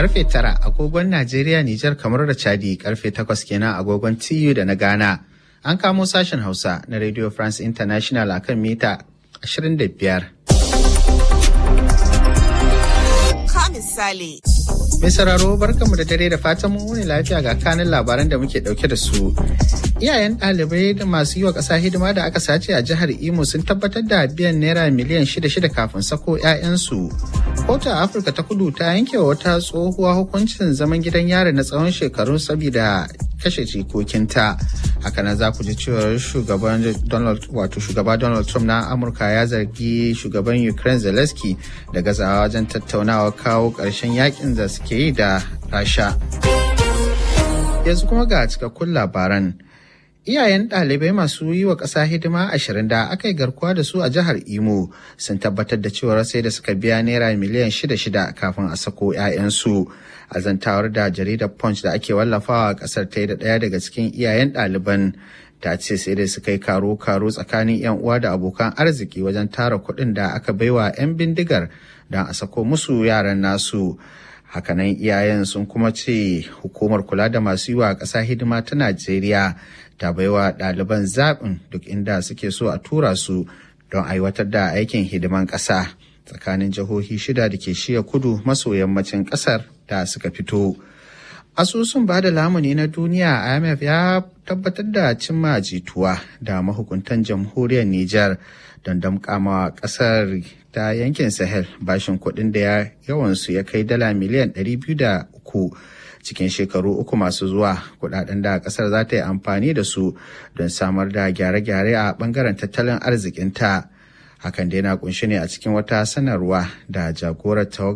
karfe tara agogon Najeriya, Nijar, kamar da Chadi karfe takwas kenan agogon TU da na Ghana. An kamo sashen Hausa na Radio France International a kan mita 25. misali. Mai sauraro barkanmu da dare da fatan mun wuni lafiya ga kanin labaran da muke dauke da su. Iyayen ɗalibai da masu yi wa ƙasa hidima da aka sace a jihar Imo sun tabbatar da biyan naira miliyan shida shida kafin sako 'ya'yansu. Kotu a Afirka ta kudu ta yanke wa wata tsohuwa hukuncin zaman gidan yari na tsawon shekaru saboda kashe jikokinta. Hakanan za ku ji cewar shugaban Donald wato shugaba Donald Trump na Amurka ya zargi shugaban Ukraine Zelensky da gazawa wajen tattaunawa kawo ƙarshen yakin da suke yi da Rasha. Yanzu kuma ga cikakkun labaran. Iyayen ɗalibai masu yi wa ƙasa hidima ashirin da aka yi garkuwa da su a jihar Imo sun tabbatar da cewar sai da suka biya naira miliyan shida shida kafin a sako 'ya'yansu. A zantawar da jaridar Punch da ake wallafawa a ƙasar ta yi da ɗaya daga cikin iyayen ɗaliban ta ce sai dai suka yi karo-karo tsakanin 'yan uwa da abokan arziki wajen tara kuɗin da aka baiwa 'yan bindigar don a sako musu yaran nasu. hakanan iyayen sun kuma ce hukumar kula da masu yi wa ƙasa hidima ta najeriya ta baiwa ɗaliban zaɓin duk inda suke so a tura su don aiwatar da aikin hidiman ƙasa tsakanin jihohi shida da ke shiya kudu maso yammacin ƙasar da suka fito asusun ba da lamuni na duniya imf ya tabbatar da cimma jituwa da mahukuntan jamhuriyar niger don damƙama ƙasar ta yankin sahel bashin kuɗin da ya yawansu ya kai dala miliyan 203 cikin shekaru uku masu zuwa kuɗaɗen da ƙasar za ta yi amfani da su don samar da gyare-gyare a ɓangaren tattalin arzikinta hakan dai na kunshi ne a cikin wata sanarwa da jagorar